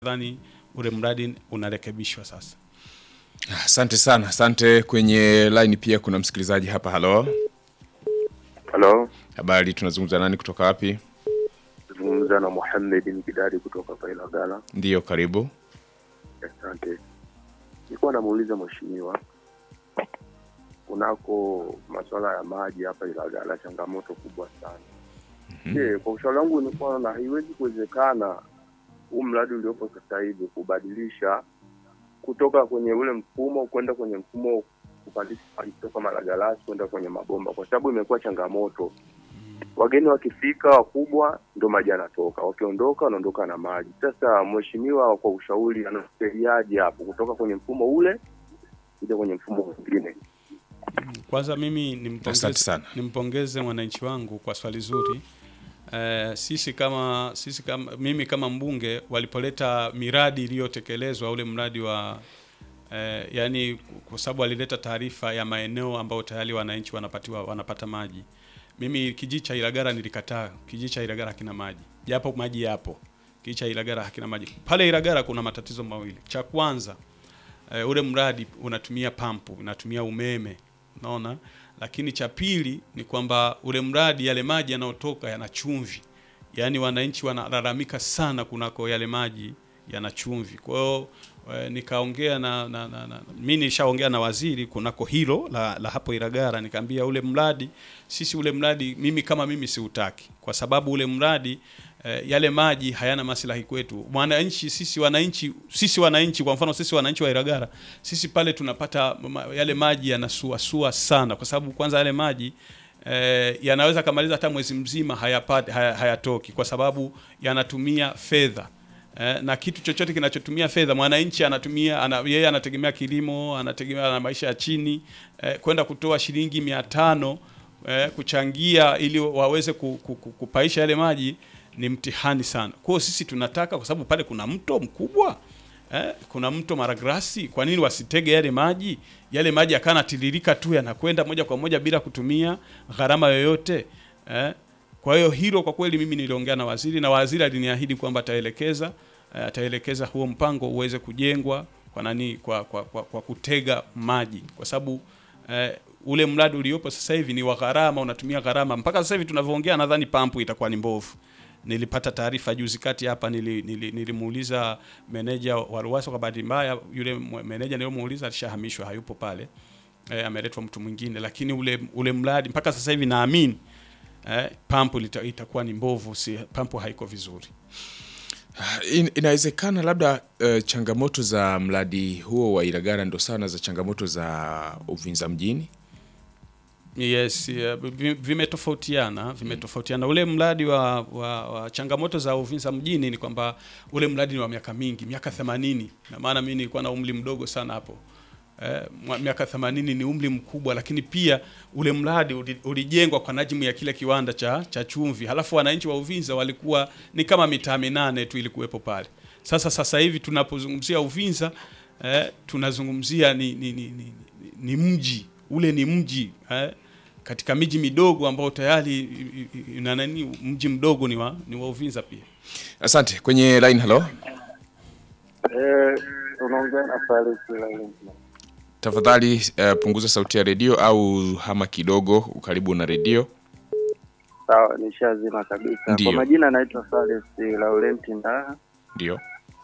nadhani ule mradi unarekebishwa sasa. Asante sana, asante. Kwenye line pia kuna msikilizaji hapa. Halo, Halo, habari, tunazungumza nani kutoka wapi? zungumza na Muhammad Mkidadi kutoka Pailagala. Ndiyo, karibu. Asante. Nilikuwa namuuliza mheshimiwa, kunako masuala ya maji hapa Ilagala, changamoto kubwa sana. Je, kwa ushauri wangu nilikuwa na haiwezi kuwezekana huu mradi uliopo sasa hivi kubadilisha kutoka kwenye ule mfumo kwenda kwenye mfumo kupandisha maji kutoka Malagalasi kwenda kwenye mabomba, kwa sababu imekuwa changamoto. Wageni wakifika wakubwa, ndo maji yanatoka, wakiondoka wanaondoka na maji. Sasa mheshimiwa, kwa ushauri, anasaidiaje hapo kutoka kwenye mfumo ule kuja kwenye mfumo mwingine? Kwanza mimi Asante nimpongeze, sana. nimpongeze mwananchi wangu kwa swali zuri. Eh, sisi kama sisi kama mimi kama mbunge walipoleta miradi iliyotekelezwa ule mradi wa eh, yani kwa sababu walileta taarifa ya maeneo ambayo tayari wananchi wanapatiwa wanapata maji. Mimi kijiji cha Ilagara nilikataa. Kijiji cha Ilagara hakina maji, japo maji yapo. Kijiji cha Ilagara hakina maji. Pale Ilagara kuna matatizo mawili. Cha kwanza eh, ule mradi unatumia pampu, unatumia umeme, unaona. Lakini cha pili ni kwamba ule mradi, yale maji yanayotoka yana chumvi, yaani wananchi wanalalamika sana kunako yale maji yana chumvi. Kwa hiyo eh, nikaongea na, na, na, na mimi nishaongea na waziri kunako hilo la, la hapo Iragara, nikaambia ule mradi sisi ule mradi mimi kama mimi siutaki, kwa sababu ule mradi eh, yale maji hayana maslahi kwetu mwananchi. Sisi wananchi, sisi wananchi, kwa mfano sisi wananchi wa Iragara, sisi pale tunapata ma, yale maji yanasuasua sana, kwa sababu kwanza yale maji eh, yanaweza kamaliza hata mwezi mzima hayapati, haya, hayatoki kwa sababu yanatumia fedha eh, na kitu chochote kinachotumia fedha mwananchi anatumia ana, yeye anategemea kilimo, anategemea na maisha ya chini eh, kwenda kutoa shilingi mia tano eh, kuchangia ili waweze ku, ku, ku, kupaisha yale maji ni mtihani sana. Kwa hiyo sisi tunataka, kwa sababu pale kuna mto mkubwa eh, kuna mto Maragrasi, kwa nini wasitege yale maji? Yale maji yakanatiririka tu yanakwenda moja kwa moja bila kutumia gharama yoyote eh. Kwa hiyo hilo kwa kweli mimi niliongea na waziri na waziri aliniahidi kwamba ataelekeza eh, ataelekeza huo mpango uweze kujengwa kwa nani kwa, kwa, kwa, kwa kutega maji kwa sababu eh, ule mradi uliopo sasa hivi ni wa gharama, unatumia gharama. Mpaka sasa hivi tunavyoongea, nadhani pampu itakuwa ni mbovu. Nilipata taarifa juzi kati hapa, nili, nili, nilimuuliza meneja wa Ruwasa. Kwa bahati mbaya, yule mwe- meneja niliyomuuliza alishahamishwa, hayupo pale eh, ameletwa mtu mwingine, lakini ule ule mradi mpaka sasa hivi naamini eh, pampu lita, itakuwa ni mbovu, si pampu haiko vizuri. In, inawezekana labda uh, changamoto za mradi huo wa Ilagara ndo sana za changamoto za Uvinza mjini. Yes, yeah, vi- vimetofautiana vimetofautiana. Ule mradi wa, wa, wa changamoto za Uvinza mjini ni kwamba ule mradi ni wa miaka mingi, miaka 80 na maana mimi nilikuwa na umri mdogo sana hapo. Eh, mwa- miaka 80 ni umri mkubwa, lakini pia ule mradi uli- ulijengwa kwa najimu ya kile kiwanda cha, cha chumvi, halafu wananchi wa Uvinza walikuwa ni kama mitaa minane tu ilikuwepo pale. Sasa sasa hivi tunapozungumzia Uvinza eh, tunazungumzia ni, ni, ni, ni, ni, ni mji ule ni mji eh, katika miji midogo ambao tayari i- i- ina nani, mji mdogo ni wa, ni wa Uvinza pia. Asante. Kwenye line, halo, Eh, unaongea na Faris Laurent. tafadhali uh, punguza sauti ya redio au hama kidogo ukaribu na redio. Sawa, nishazima kabisa. Ndiyo. Kwa majina naitwa Faris Laurent Ndaha, Ndio,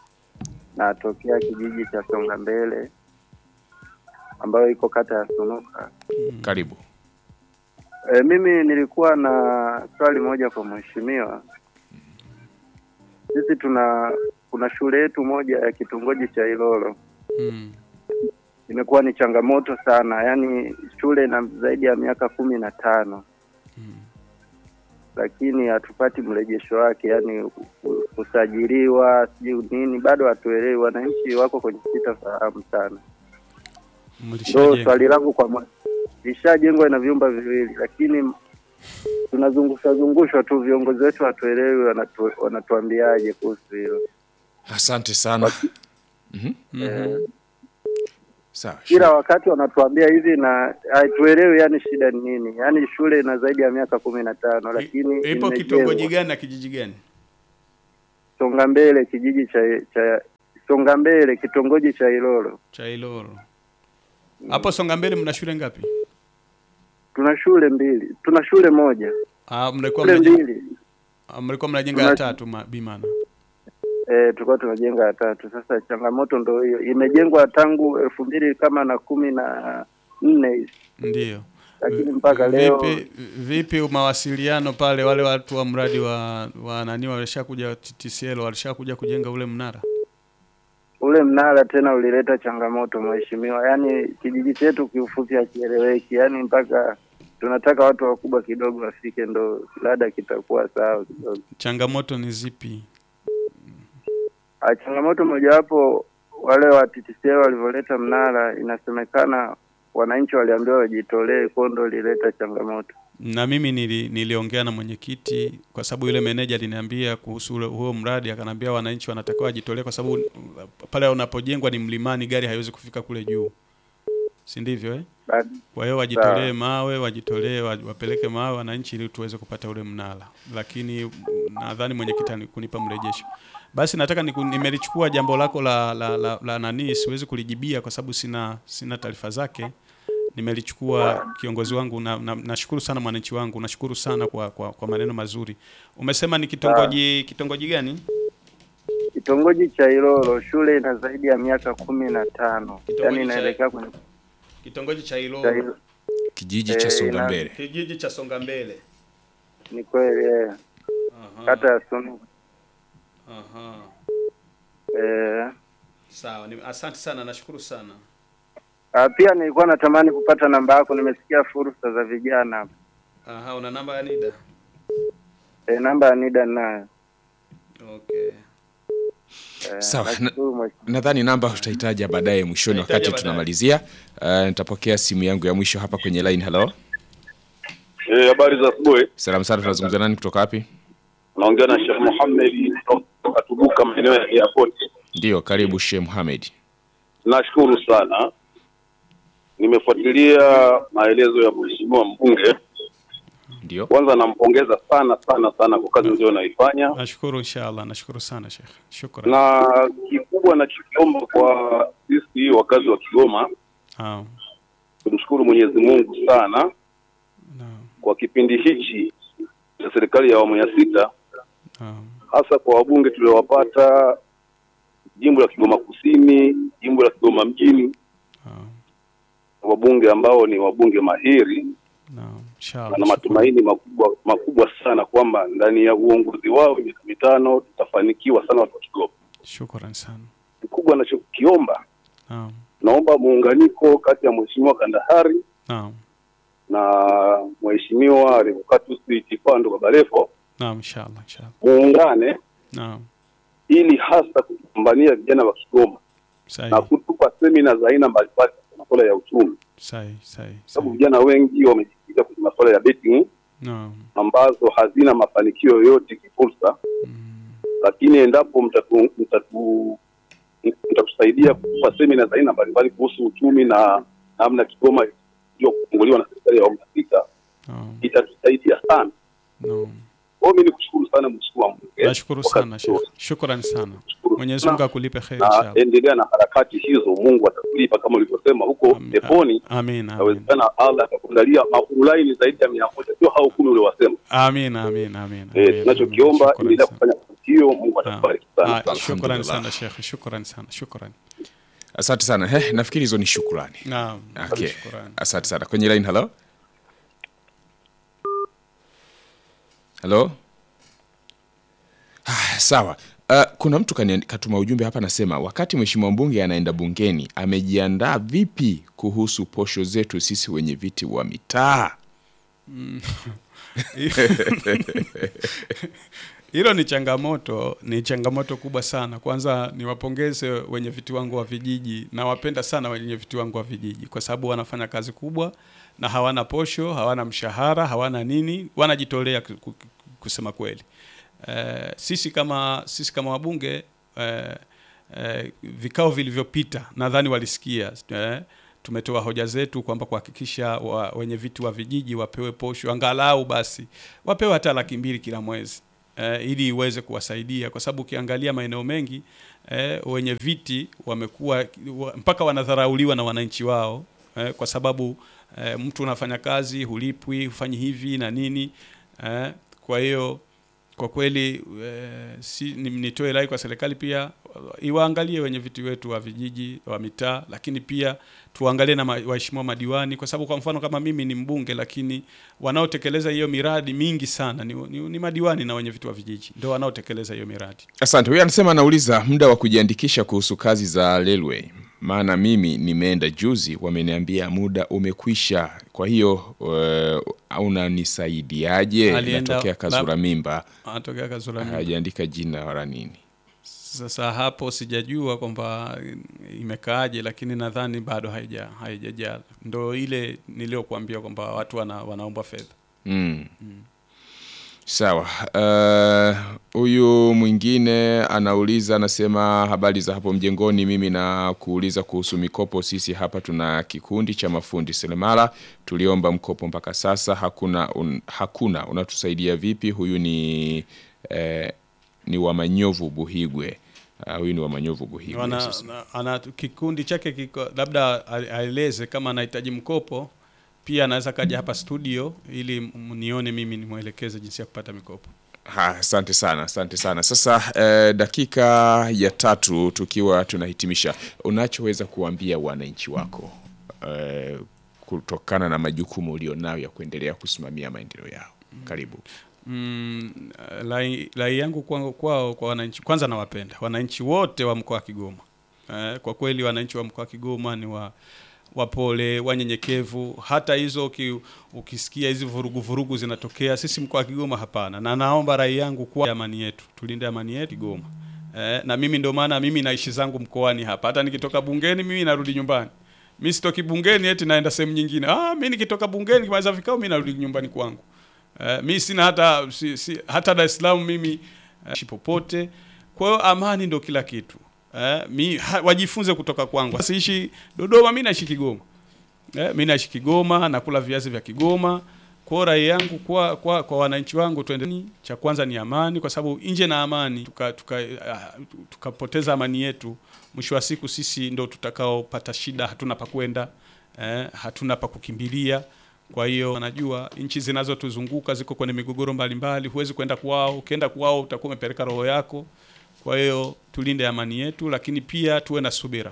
natokea kijiji cha Songa Mbele ambayo iko kata ya Sunuka. karibu. E, mimi nilikuwa na swali moja kwa mheshimiwa. Sisi tuna kuna shule yetu moja ya kitongoji cha Ilolo Mm. imekuwa ni changamoto sana, yaani shule ina zaidi ya miaka kumi na tano lakini hatupati mrejesho wake, yaani kusajiliwa sijui nini, bado hatuelewi. Wananchi wako kwenye sitafahamu sana. Ndo Mlishajenga. swali langu kwa mwa- ishajengwa na vyumba viwili, lakini tunazungushwa zungushwa tu, viongozi wetu hatuelewi wanatu, wanatuambiaje kuhusu hilo. Asante sana. Mhm. Mhm. Sawa. Kila wakati wanatuambia hivi na hatuelewi, yani shida ni nini? Yani shule ina zaidi ya miaka kumi na tano lakini Ipo imejengwa. kitongoji gani na kijiji gani? Songa Mbele, kijiji cha cha Songa Mbele, kitongoji cha Ilolo. cha Iloro. Hapo Songa Mbele mna shule ngapi? Tuna shule mbili, tuna shule moja, Ah, mlikuwa shule mnajenga mbili. ah, mlikuwa mnajenga Tuna- ya tatu ma- bimana. Eh, tulikuwa tunajenga ya tatu. Sasa changamoto ndo hiyo, imejengwa tangu elfu mbili kama na kumi na nne hivi, Ndio. lakini mpaka leo Vipi vipi mawasiliano pale wale watu wa mradi wa wa nani walishakuja TTCL walishakuja kujenga ule mnara? ule mnara tena ulileta changamoto mheshimiwa, yaani kijiji chetu kiufupi hakieleweki, yaani mpaka tunataka watu wakubwa kidogo wafike, ndo labda kitakuwa sawa kidogo. Changamoto ni zipi? Ah, Changamoto mojawapo wale wa TTCL walivyoleta mnara, inasemekana wananchi waliambiwa wajitolee, kwa ndo lileta changamoto. Na mimi nili, niliongea na mwenyekiti kwa sababu yule meneja aliniambia kuhusu ule huo mradi, akanambia wananchi wanatakiwa wajitolee kwa sababu uh, pale unapojengwa ni mlimani, gari haiwezi kufika kule juu, si ndivyo eh? Bad- Kwa hiyo wajitolee mawe, wajitolee wa- wapeleke mawe wananchi ili tuweze kupata ule mnara, lakini mm, nadhani mwenyekiti ani- kunipa mrejesho. Basi nataka niku, nimelichukua jambo lako la, la, la, la nani, siwezi kulijibia kwa sababu sina sina taarifa zake. Nimelichukua kiongozi wangu na, na, nashukuru sana mwananchi wangu, nashukuru sana kwa, kwa, kwa maneno mazuri. Umesema ni kitongoji kitongoji gani? Kitongoji cha Ilolo, shule ina zaidi ya miaka kumi na tano, Kitongoji yaani cha- inaelekea kwenye Kitongoji cha cha Ilolo, Ilo- kijiji Eh, cha Songa ina- Mbele. kijiji cha Songa Mbele. ni kweli eh, Aha, kata ya Sunu aha. eh, Sawa, ni, asante sana, nashukuru sana. Ah, pia nilikuwa natamani kupata namba yako, nimesikia fursa za vijana hapa. Aha, una namba ya NIDA? E, namba ya NIDA ninayo. Okay. Eh, Sawa, nashukuru mheshimiwa. Nadhani namba utahitaja baadaye mwishoni, Utahitaja wakati baadaye. tunamalizia. Uh, nitapokea simu yangu ya mwisho hapa kwenye line. Hello, Eh, habari za asubuhi. salamu sana, tunazungumza nani kutoka wapi? Naongea na Sheikh Mohamed kutoka Tubuka maeneo ya airport. Ndio, karibu Sheikh Mohamed. Nashukuru sana. Nimefuatilia maelezo ya mheshimiwa mbunge. Ndio, Kwanza nampongeza sana sana sana kwa kazi nzuri anaifanya, Nashukuru inshallah, nashukuru sana Sheikh. Shukran. na kikubwa nachokiomba kwa sisi wakazi wa Kigoma, Naam. tumshukuru Mwenyezi Mungu sana Naam. kwa kipindi hichi cha serikali ya awamu ya sita, Naam. hasa kwa wabunge tuliowapata jimbo la Kigoma Kusini, jimbo la Kigoma mjini, Naam. wabunge ambao ni wabunge mahiri Naam. Inshallah. na shukran. matumaini makubwa makubwa sana kwamba ndani ya uongozi wao miaka mitano tutafanikiwa sana watu wa Kigoma. Shukran sana. Kikubwa anachokiomba, Naam. naomba muunganiko kati ya mheshimiwa Kandahari Naam. na mheshimiwa Revocatus Tipando Babalefo, Naam, inshallah, inshallah. muungane Naam. ili hasa kupambania vijana wa Kigoma na Sahi. kutupa semina za aina mbalimbali kwa masuala ya uchumi, Sahi, sahi. sababu sahi. vijana wengi wamejikita kwenye masuala ya betting Naam. ambazo hazina mafanikio yoyote kifursa Mm. lakini endapo mtatu, mtatu, mtatusaidia kutupa semina za aina mbalimbali kuhusu uchumi na namna Kigoma ndio kufunguliwa na serikali ya awamu ya sita Naam. itatusaidia sana. Naam. Kwa hiyo mimi nikushukuru sana mheshimiwa mbunge. Nashukuru kwa sana kazi Sheikh. nzuri. Shukran sana. Nashukuru Mwenyezi sana. Mungu akulipe kheri na inshallah. endelea na harakati hizo, Mungu atakulipa kama ulivyosema huko Amin. peponi. Amin. Amin. Inawezekana Allah atakuandalia maulaini zaidi ya mia moja, sio hao kumi uliowasema. Amin. Amin. Amin. Eh, amin, tunachokiomba amin. Shukran endelea sana. kufanya kazi hiyo, Mungu Ah, atakubariki sana. ah, Shukran Alhamdulillah. sana Sheikh. Shukran sana. Shukran. asante sana. He, nafikiri hizo ni shukrani. Naam. Okay. Shukran. Asante sana. Kwenye line, hello. Hello. Ah, sawa. Uh, kuna mtu kani- katuma ujumbe hapa anasema wakati mheshimiwa mbunge anaenda bungeni amejiandaa vipi kuhusu posho zetu sisi wenye viti wa mitaa? Hilo ni changamoto, ni changamoto kubwa sana. Kwanza niwapongeze wenye viti wangu wa vijiji, nawapenda sana wenye viti wangu wa vijiji kwa sababu wanafanya kazi kubwa na hawana posho, hawana mshahara, hawana nini, wanajitolea ku- ku- kusema kweli. Eh, sisi kama sisi kama wabunge eh, eh, vikao vilivyopita nadhani walisikia eh, tumetoa hoja zetu kwamba kuhakikisha wa, wenye viti wa vijiji wapewe posho angalau basi wapewe hata laki mbili kila mwezi eh, ili iweze kuwasaidia kwa sababu ukiangalia maeneo mengi eh, wenye viti wamekuwa wa, mpaka wanadharauliwa na wananchi wao eh, kwa sababu eh, mtu unafanya kazi hulipwi, hufanyi hivi na nini eh, kwa hiyo kwa kweli eh, si, ni- nitoe rai kwa serikali pia iwaangalie wenye viti wetu wa vijiji wa mitaa, lakini pia tuangalie na ma- waheshimiwa madiwani, kwa sababu kwa mfano kama mimi ni mbunge, lakini wanaotekeleza hiyo miradi mingi sana ni, ni, ni madiwani na wenye viti wa vijiji ndio wanaotekeleza hiyo miradi. Asante. Huyu anasema anauliza muda wa kujiandikisha kuhusu kazi za railway, maana mimi nimeenda juzi, wameniambia muda umekwisha. Kwa hiyo uh, unanisaidiaje? Alienda- Natokea Kazura mimba, Anatokea Kazura mimba. hajaandika jina wala nini. Sasa hapo sijajua kwamba imekaaje, lakini nadhani bado haija haijajaa. Ndo ile niliyokuambia kwamba watu wana, wanaomba fedha. Mm. Sawa. Eh, Huyu mwingine anauliza, anasema habari za hapo mjengoni. Mimi na kuuliza kuhusu mikopo. Sisi hapa tuna kikundi cha mafundi seremala, tuliomba mkopo mpaka sasa hakuna. Un, hakuna. Unatusaidia vipi? Huyu ni eh, ni wa Manyovu Buhigwe. Uh, huyu ni wa Manyovu Buhigwe. Wana, Sasa- na- ana kikundi chake kiko labda a- aeleze kama anahitaji mkopo, pia anaweza kaja hapa studio ili m- nione mimi nimwelekeze jinsi ya kupata mikopo. Ha, asante sana, asante sana. Sasa eh, dakika ya tatu tukiwa tunahitimisha, unachoweza kuambia wananchi wako eh, kutokana na majukumu ulionayo ya kuendelea kusimamia maendeleo yao. Karibu. Mm, rai, rai yangu kwao kwao kwa wananchi, kwanza nawapenda wananchi wote wa mkoa wa Kigoma. Eh, kwa kweli wananchi wa mkoa wa Kigoma ni wa wapole, wanyenyekevu. Hata hizo uki, ukisikia hizi vurugu vurugu zinatokea, sisi mkoa wa Kigoma hapana. Na naomba rai yangu kwa amani yetu, tulinde amani yetu Kigoma. Eh, na mimi ndio maana mimi naishi zangu mkoani hapa. Hata nikitoka bungeni mimi narudi nyumbani. Mimi sitoki bungeni eti naenda sehemu nyingine. Ah, mimi nikitoka bungeni kimaliza vikao mimi narudi nyumbani kwangu. Uh, mi sina hata si, si, hata Dar es Salaam mimi uh, popote. Kwa hiyo amani ndo kila kitu. Uh, mi ha, wajifunze kutoka kwangu. Siishi Dodoma, mi naishi Kigoma. Uh, mi naishi Kigoma, nakula viazi vya Kigoma. Kwa hiyo rai yangu kwa, kwa, kwa wananchi wangu tuende, cha kwanza ni amani, kwa sababu nje na amani tukapoteza tuka, uh, tukapoteza amani yetu, mwisho wa siku sisi ndo tutakaopata shida, hatuna pa kwenda eh, hatuna pa kukimbilia. Kwa hiyo wanajua nchi zinazotuzunguka ziko kwenye migogoro mbalimbali, huwezi kwenda kwao. Ukienda kwao utakuwa umepeleka roho yako. Kwa hiyo tulinde amani yetu, lakini pia tuwe na subira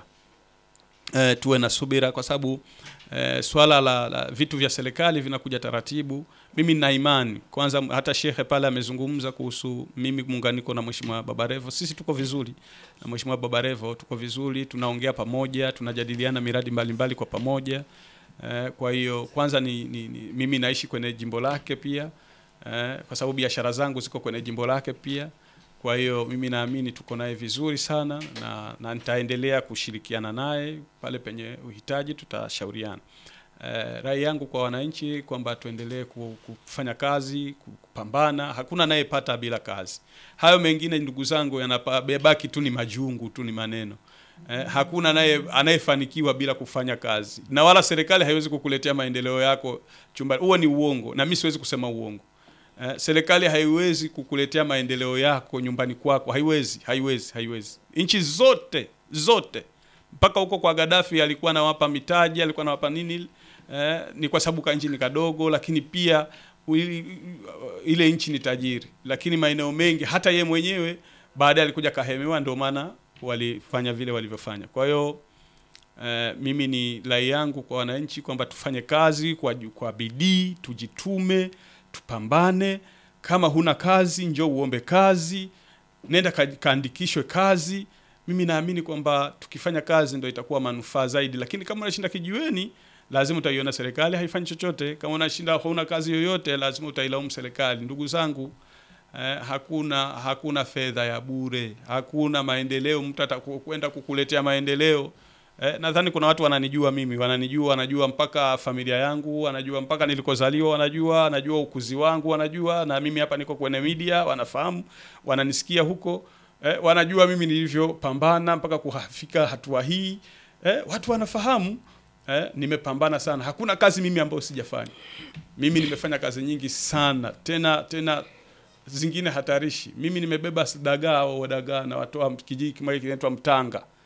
e, tuwe na subira kwa sababu e, swala la, la vitu vya serikali vinakuja taratibu. Mimi nina imani kwanza, hata shehe pale amezungumza kuhusu mimi muunganiko na mheshimiwa Babarevo. Sisi tuko vizuri na mheshimiwa Babarevo, tuko vizuri, tunaongea pamoja, tunajadiliana miradi mbalimbali mbali kwa pamoja. Eh, kwa hiyo kwanza ni, ni, ni mimi naishi kwenye jimbo lake pia eh, kwa sababu biashara zangu ziko kwenye jimbo lake pia. Kwa hiyo mimi naamini tuko naye vizuri sana na, na nitaendelea kushirikiana naye pale penye uhitaji, tutashauriana. Eh, rai yangu kwa wananchi kwamba tuendelee ku- kufanya kazi, ku- kupambana. Hakuna anayepata bila kazi. Hayo mengine ndugu zangu yanabaki tu ni majungu tu, ni maneno. Eh, hakuna anaye anayefanikiwa bila kufanya kazi, na wala serikali haiwezi kukuletea maendeleo yako chumba. Huo ni uongo, na mimi siwezi kusema uongo. Eh, serikali haiwezi kukuletea maendeleo yako nyumbani kwako, haiwezi, haiwezi, haiwezi. Nchi zote zote, mpaka huko kwa Gaddafi alikuwa anawapa mitaji, alikuwa anawapa nini, eh, ni kwa sababu kanchi ni kadogo, lakini pia ui- ile nchi ni tajiri, lakini maeneo mengi hata ye mwenyewe baadaye alikuja kahemewa, ndio maana walifanya vile walivyofanya. Kwa hiyo eh, mimi ni rai yangu kwa wananchi kwamba tufanye kazi kwa, ju- kwa bidii, tujitume, tupambane. Kama huna kazi, njoo uombe kazi, nenda ka- kaandikishwe kazi. Mimi naamini kwamba tukifanya kazi ndio itakuwa manufaa zaidi, lakini kama unashinda kijiweni, lazima utaiona serikali haifanyi chochote. Kama unashinda huna kazi yoyote, lazima utailaumu serikali. Ndugu zangu, eh, hakuna hakuna fedha ya bure, hakuna maendeleo. Mtu atakwenda kukuletea maendeleo eh, nadhani kuna watu wananijua mimi, wananijua, wanajua mpaka familia yangu, wanajua mpaka nilikozaliwa, wanajua, wanajua ukuzi wangu, wanajua na mimi hapa niko kwenye media, wanafahamu, wananisikia huko eh, wanajua mimi nilivyopambana mpaka kufika hatua hii eh, watu wanafahamu eh, nimepambana sana. Hakuna kazi mimi ambayo sijafanya. Mimi nimefanya kazi nyingi sana tena tena zingine hatarishi. Mimi nimebeba dagaa au dagaa na watoa kijiji kimoja kinaitwa Mtanga